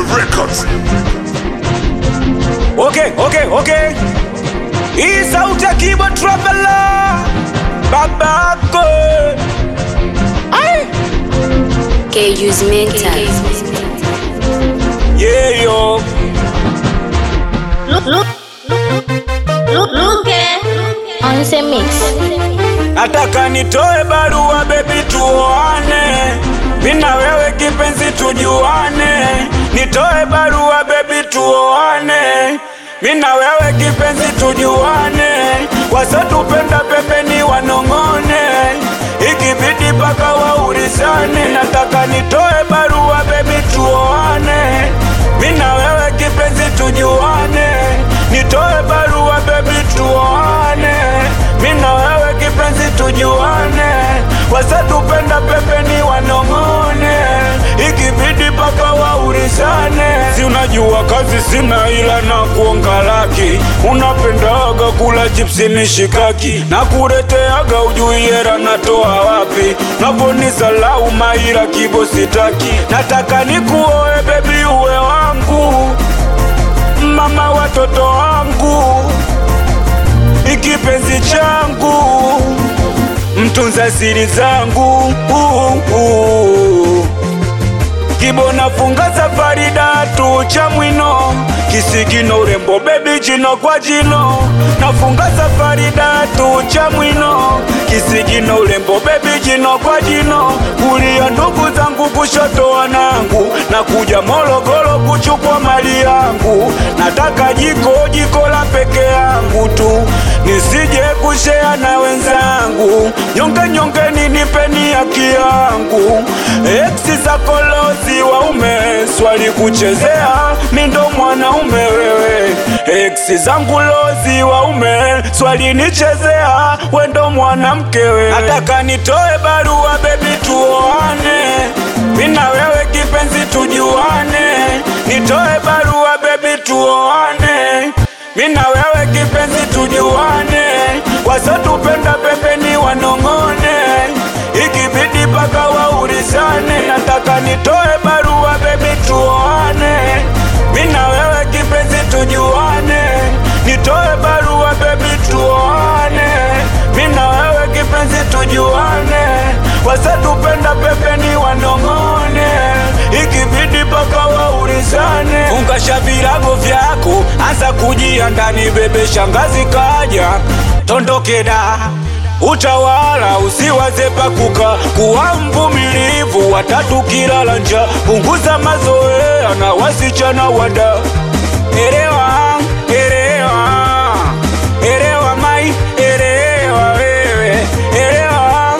Records. Okay, okay, okay. Hii sauti ya Kibo Traveler. Babako. Ai. KU's mental. Yeah, yo. Look, look, look, look, on the mix. Nataka nitoe barua baby tuoane. Mina wewe kipenzi tujuane. Nitoe barua baby tuoane. Mina wewe kipenzi tujuane. Wasatupenda pembeni wanong'one. Ikibidi paka waurizane. Nataka nitoe barua baby tuoane. Mina wewe kipenzi tujuane. Nitoe barua baby tuoane. Mina wewe kipenzi tujuane, wasatupenda pembeni wanong'one, ikibidi paka waurizane. Si unajua kazi sina ila na kuonga laki, unapendaga kula chipsi mishikaki na kureteaga ujui hera natoa wapi, naponisalau maira kibo sitaki, nataka nikuoe bebi uwe wangu, mama watoto wangu ikipenzi changu mtunza siri zangu uh, uh. kibo nafunga safari datu cha mwino kisigino urembo bebi jino kwa jino nafunga safari datu cha mwino kisigino urembo bebi jino kwa jino kulia ndugu zangu kushoto wanangu na kuja Morogoro kuchukua mali yangu nataka jiko jiko la peke yangu tu nisije kushea na wenzangu nyonge nyonge ninipeni haki yangu eksi za kolosi waume swali kuchezea mindo mwanaume wewe eksi zangu lozi waume swali nichezea wendo mwanamke wewe nataka nitoe barua bebi tuoane mina wewe kipenzi tujuane nitoe barua bebi tuoane mina wewe kipenzi tujuane, wasatupenda pembeni wanong'one, ikibidi paka waurizane. Nataka nitoe barua bebi tuoane, mina wewe kipenzi tujuane, nitoe barua bebi tuoane, mina wewe kipenzi tujuane, wasatupenda pembeni wanong'one, ikibidi paka waurizane. Fungasha virago vyako, anza kujia ndani, bebe shangazi kaja, tondokeda utawala usiwaze pakuka, kuwa mvumilivu, watatu kilala njaa, punguza mazoea na wasichana wada, elewa elewa elewa mai elewa wewe elewa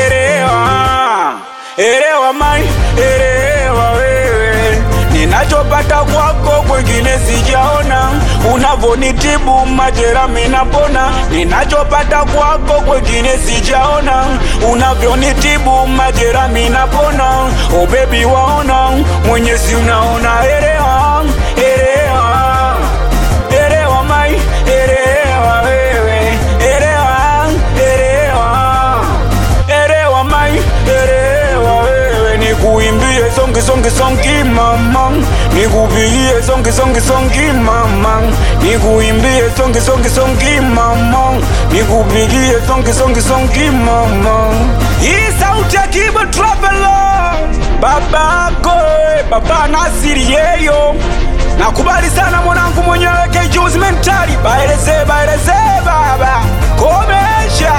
elewa elewa mai elewa wewe ninachopata kwako kwengine sijaona, unavonitibu majera minapona. Ninachopata kwako kwengine sijaona, unavyonitibu majera minapona. Oh baby, waona mwenyezi, unaona elewa elewa elewa mai elewa wewe elewa elewa elewa mai elewa wewe nikuimbie songi songi songi mama nikupigie songi songi songi mama nikuimbie songi songi songi mama nikupigie songi songi songi mama hii sauti ya Kibo Traveler babako eh, baba Nasiri yeyo nakubali sana mwanangu mwenyewe kejuzi mentali baeleze baeleze baba komesha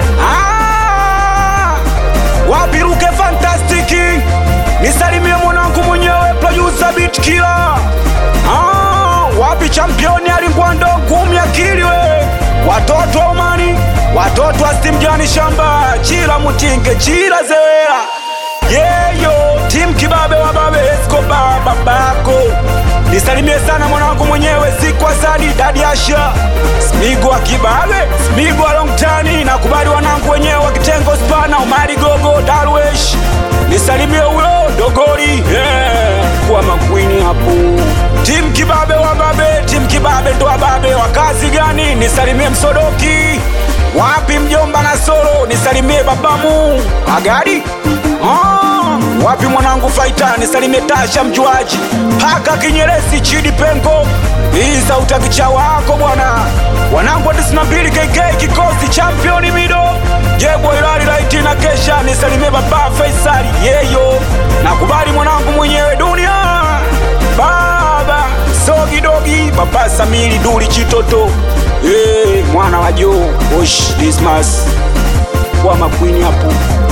ah! wapiruke fantastiki nisalimie mwanangu mwenyewe producer beat killer ah, wapi championi alingwando ngumi akili we watoto wa umani watoto wa stimjani shamba chila mutinge chila zewera yeyo tim kibabe wa babe eskoba babako nisalimie sana mwanangu mwenyewe sikwasadi dadi asha smigo wa kibabe smigo wa longtani nakubali wanangu wenyewe wa kitengo spana umari gogo darwesh nisalimie ulo dogori yeah. kuwa makwini hapo tim kibabe wa babe tim kibabe ndo wa babe wa kazi gani nisalimie msodoki wapi mjomba na solo nisalimie babamu agadi ah, wapi mwanangu faitani salime tasha mjuaji paka kinyeresi chidi pengo hii sauti ya kicha wako bwana wanangu wa 92 kk kikosi championi mido jebwa ilali laiti na kesha nisalime baba faisali yeyo nakubali mwanangu mwenyewe dunia baba sogidogi baba samili duli chitoto hey, mwana wa joo osh dismas kwa makwini hapo